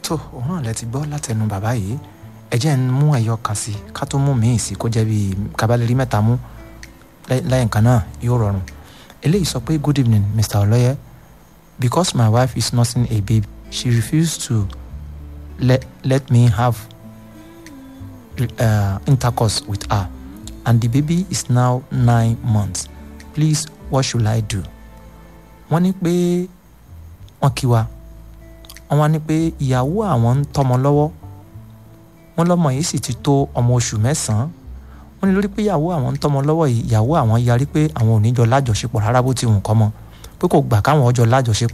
tó òun náà lẹ ti gbọ́ látẹnu bàbá yìí ẹ jẹ́ ń mú ẹ̀yọ kan sí ká tó mú míì sí kó jẹ́ bíi kábàlẹ́rí mẹ́ta mú lẹ́yìn kan náà yóò rọrùn eléyìí sọ pé good evening mr ọlọ́yẹ because my wife is nursing a baby she refused to let, let me have uh, intercourse with her and the baby is now nine months please what should i do wọ́n ní pé wọ́n kí wa wọ́n wá ní pé ìyàwó àwọn ń tọ́mọ lọ́wọ́ wọ́n lọ́mọ yìí sì ti tó ọmọ oṣù mẹ́sàn-án wọ́n ní lórí pé ìyàwó àwọn ń tọ́mọ lọ́wọ́ yìí ìyàwó àwọn yarí pé àwọn ò ní jọ lájọṣepọ̀ rárá bó ti wù kọ́ mọ́ pé kò gbà káwọn ọjọ́ lájọṣepọ̀